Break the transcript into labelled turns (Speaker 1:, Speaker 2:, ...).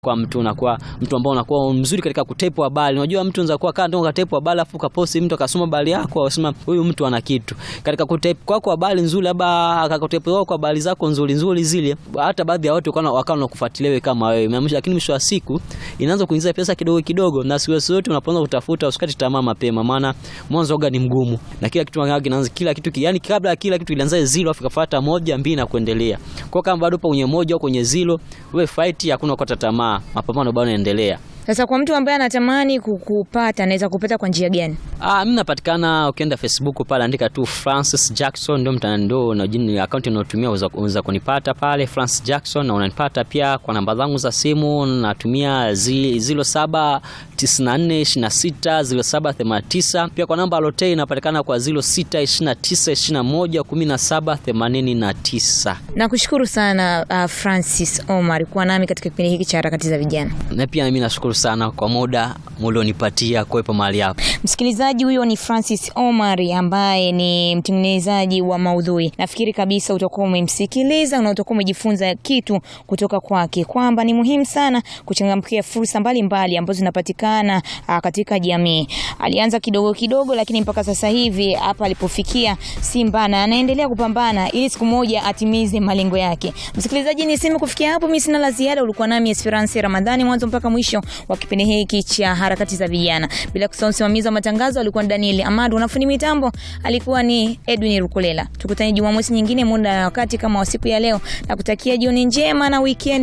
Speaker 1: kwa mtu unakuwa mtu ambao unakuwa mzuri katika kutepu habari. Unajua mtu unaweza kuwa kando ukatepu habari afu ukaposti mtu akasoma habari yako akasema huyu mtu ana kitu. Katika kutepu kwako habari nzuri labda akakutepu kwako habari zako nzuri nzuri zile hata baadhi ya watu wakawa wakawa wanakufuatilia wewe kama wewe. Lakini mwisho wa siku inaanza kuingiza pesa kidogo kidogo na siku zote unapoanza kutafuta usikati tamaa mapema maana mwanzo oga ni mgumu. Na kila kitu kinaanza kila kitu yani kabla kila kitu kilianza zero afu kafuata moja mbili na kuendelea. Kwa kama bado upo kwenye moja au kwenye zero wewe fight hakuna kukata tamaa. Mapambano bado yanaendelea.
Speaker 2: Sasa kwa mtu ambaye anatamani kukupata anaweza kupata kwa njia gani?
Speaker 1: Ah, mimi napatikana ukienda Facebook pale andika tu Francis Jackson ndio mtandao na jina account unayotumia unaweza kunipata pale Francis Jackson na unanipata pia kwa namba zangu za simu natumia 0794260789 pia kwa namba Lotte inapatikana kwa 0629211789.
Speaker 2: Nakushukuru sana uh, Francis Omar kuwa nami katika kipindi hiki cha harakati za vijana.
Speaker 1: Na pia mimi nashukuru sana kwa muda mulionipatia kuwepo mahali hapa.
Speaker 2: Msikilizaji, huyo ni Francis Omar ambaye ni mtengenezaji wa maudhui. Nafikiri kabisa utakuwa umemsikiliza na utakuwa umejifunza kitu kutoka kwake, kwamba ni muhimu sana kuchangamkia fursa mbalimbali ambazo zinapatikana katika jamii. Alianza kidogo kidogo, lakini mpaka sasa hivi hapa alipofikia si mbana, anaendelea kupambana ili siku moja atimize malengo yake. Msikilizaji, niseme kufikia hapo, mimi sina la ziada. Ulikuwa nami Esperance Ramadhani mwanzo mpaka mwisho wa kipindi hiki cha harakati za vijana, bila kusahau msimamizi wa matangazo alikuwa Daniel Amadu, unafundi mitambo alikuwa ni Edwin Rukulela. Tukutane Jumamosi nyingine muda na wakati kama wa siku ya leo, na kutakia jioni njema na weekend